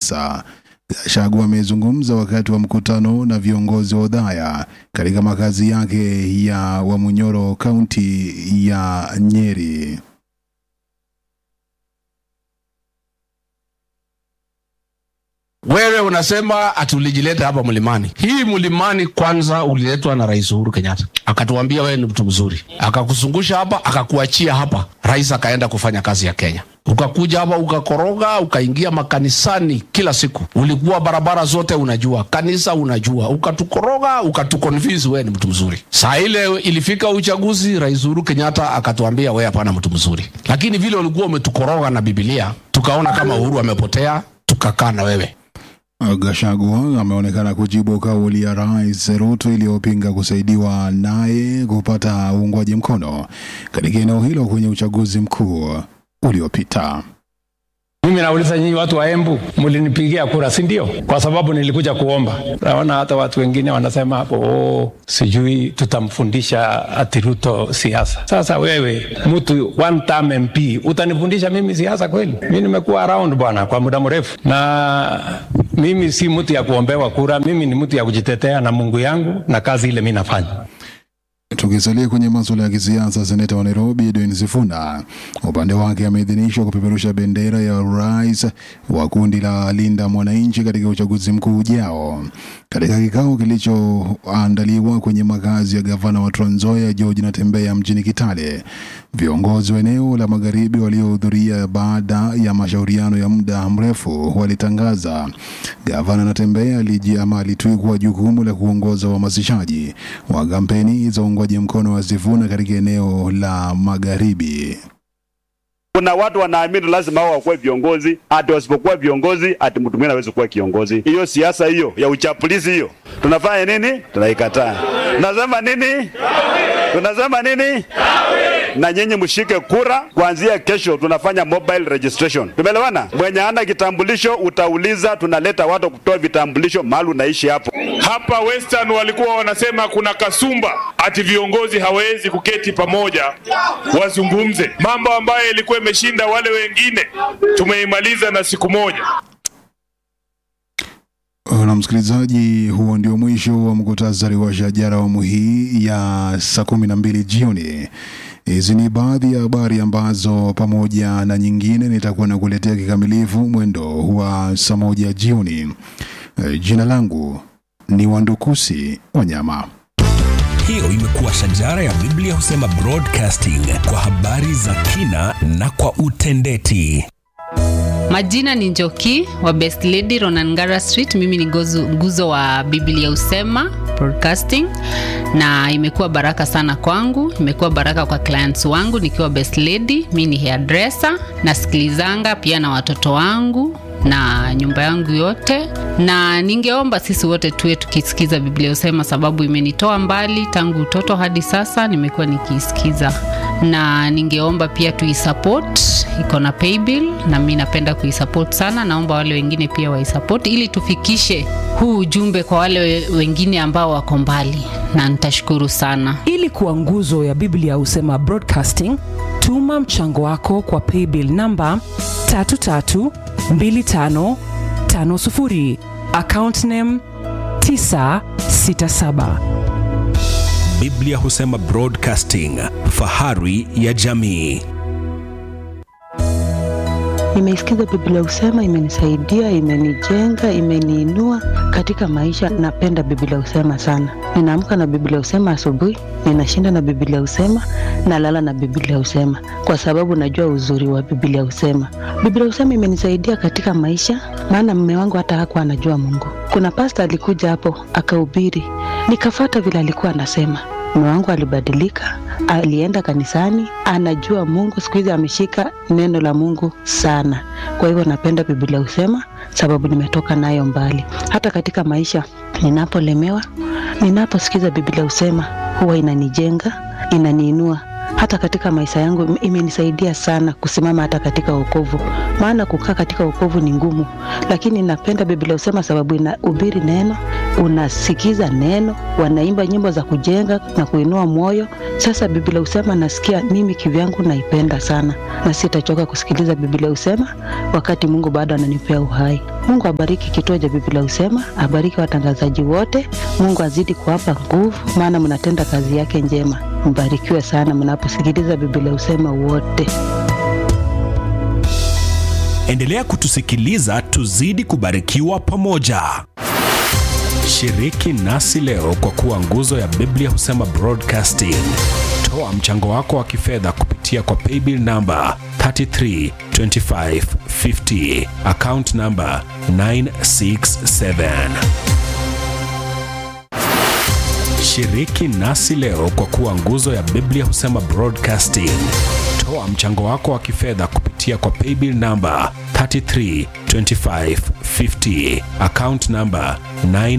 kisiasa. Gachagua amezungumza wakati wa mkutano na viongozi wa Udhaya katika makazi yake ya Wamunyoro, kaunti ya Nyeri. Wewe unasema ati ulijileta hapa mlimani. Hii mlimani kwanza uliletwa na Rais Uhuru Kenyatta, akatuambia wewe ni mtu mzuri, akakuzungusha hapa, akakuachia hapa, rais akaenda kufanya kazi ya Kenya. Ukakuja hapa ukakoroga, ukaingia makanisani kila siku, ulikuwa barabara zote unajua, kanisa unajua, ukatukoroga, ukatuconvince wewe ni mtu mzuri. Saa ile ilifika uchaguzi, Rais Uhuru Kenyatta akatuambia wewe hapana mtu mzuri, lakini vile ulikuwa umetukoroga na Biblia, tukaona kama Uhuru amepotea, tukakaa na wewe Gachagua ameonekana kujibu kauli ya Rais Ruto iliyopinga kusaidiwa naye kupata uungwaji mkono katika eneo hilo kwenye uchaguzi mkuu uliopita. Mimi nauliza nyinyi watu wa Embu, mlinipigia kura, si ndio? Kwa sababu nilikuja kuomba. Naona hata watu wengine wanasema hapo, oh, sijui tutamfundisha ati Ruto siasa. Sasa wewe mtu one term MP utanifundisha mimi siasa kweli? Mimi nimekuwa around bwana kwa muda mrefu, na mimi si mtu ya kuombewa kura. Mimi ni mtu ya kujitetea na Mungu yangu na kazi ile mimi nafanya. Tukisalia kwenye masuala ya kisiasa, seneta wa Nairobi Edwin Sifuna upande wake ameidhinishwa kupeperusha bendera ya urais wa kundi la Linda Mwananchi katika uchaguzi mkuu ujao. Katika kikao kilichoandaliwa kwenye makazi ya gavana wa Trans Nzoia George Natembeya mjini Kitale, viongozi wa eneo la magharibi waliohudhuria baada ya mashauriano ya muda mrefu walitangaza gavana Natembeya aliji ama alitwikwa jukumu la kuongoza uhamasishaji wa kampeni za uungwaji mkono wa Sifuna katika eneo la magharibi. Kuna watu wanaamini lazima hao wakuwe viongozi, ati wasipokuwa viongozi ati mtu mwingine hawezi kuwa kiongozi. Hiyo siasa hiyo ya uchapulizi hiyo, tunafanya nini? Tunaikataa. Tunasema nini? Tunasema nini? Na nyinyi mshike kura kuanzia kesho, tunafanya mobile registration. Tumeelewana? Mwenye hana kitambulisho utauliza, tunaleta watu kutoa vitambulisho mahali unaishi hapo. Hapa Western walikuwa wanasema kuna kasumba ati viongozi hawezi kuketi pamoja wazungumze mambo ambayo ilikuwa imeshinda wale wengine, tumeimaliza na siku moja. Na msikilizaji, huo ndio mwisho wa mkutasari wa shajara awamu hii ya saa kumi na mbili jioni. Hizi ni baadhi ya habari ambazo pamoja na nyingine nitakuwa nakuletea kikamilifu mwendo wa saa moja jioni. Eh, Jina langu ni Wandukusi Wanyama. Hiyo imekuwa shajara ya Biblia husema broadcasting kwa habari za kina na kwa utendeti. Majina ni Njoki wa Best Lady Ronangara Street. Mimi ni gozu, nguzo wa Biblia Usema Broadcasting, na imekuwa baraka sana kwangu, imekuwa baraka kwa clients wangu nikiwa Best Lady. Mimi ni hairdresser, nasikilizanga pia na watoto wangu na nyumba yangu yote, na ningeomba sisi wote tuwe tukisikiza Biblia Usema, sababu imenitoa mbali tangu utoto hadi sasa, nimekuwa nikiisikiza, na ningeomba pia tuisupport, iko na paybill na mimi napenda kuisupport sana. Naomba wale wengine pia waisupport ili tufikishe huu ujumbe kwa wale we- wengine ambao wako mbali, na nitashukuru sana. ili kuwa nguzo ya biblia husema broadcasting tuma mchango wako kwa paybill namba 332550 account name 967 Biblia husema broadcasting, fahari ya jamii. Nimeisikiza Biblia Usema, imenisaidia, imenijenga, imeniinua katika maisha. Napenda Biblia Usema sana. Ninaamka na Biblia Usema asubuhi, ninashinda na Biblia Usema, nalala na Biblia Usema kwa sababu najua uzuri wa Biblia Usema. Biblia Usema imenisaidia katika maisha, maana mume wangu hata hakuwa anajua Mungu. Kuna pasta alikuja hapo akahubiri, nikafata vile alikuwa anasema. Mume wangu alibadilika, alienda kanisani, anajua Mungu. Siku hizi ameshika neno la Mungu sana. Kwa hivyo napenda Biblia Usema sababu nimetoka nayo mbali. Hata katika maisha ninapolemewa, ninaposikiza Biblia Usema huwa inanijenga, inaniinua hata katika maisha yangu im- imenisaidia sana kusimama hata katika wokovu, maana kukaa katika wokovu ni ngumu, lakini napenda Biblia Usema sababu inahubiri neno, unasikiza neno, wanaimba nyimbo za kujenga na kuinua moyo. Sasa Biblia husema nasikia mimi kivyangu naipenda sana, na sitachoka kusikiliza Biblia husema wakati Mungu bado ananipea uhai. Mungu abariki kituo cha Biblia husema, abariki watangazaji wote. Mungu azidi kuwapa nguvu, maana mnatenda kazi yake njema. Mbarikiwe sana mnaposikiliza Biblia husema wote. Endelea kutusikiliza tuzidi kubarikiwa pamoja. Shiriki nasi leo kwa kuwa nguzo ya Biblia husema Broadcasting. Toa mchango wako wa kifedha kupitia kwa paybill namba 332550 account namba 967. Shiriki nasi leo kwa kuwa nguzo ya Biblia husema Broadcasting. Toa mchango wako wa kifedha kupitia kwa paybill namba 332550 account namba 9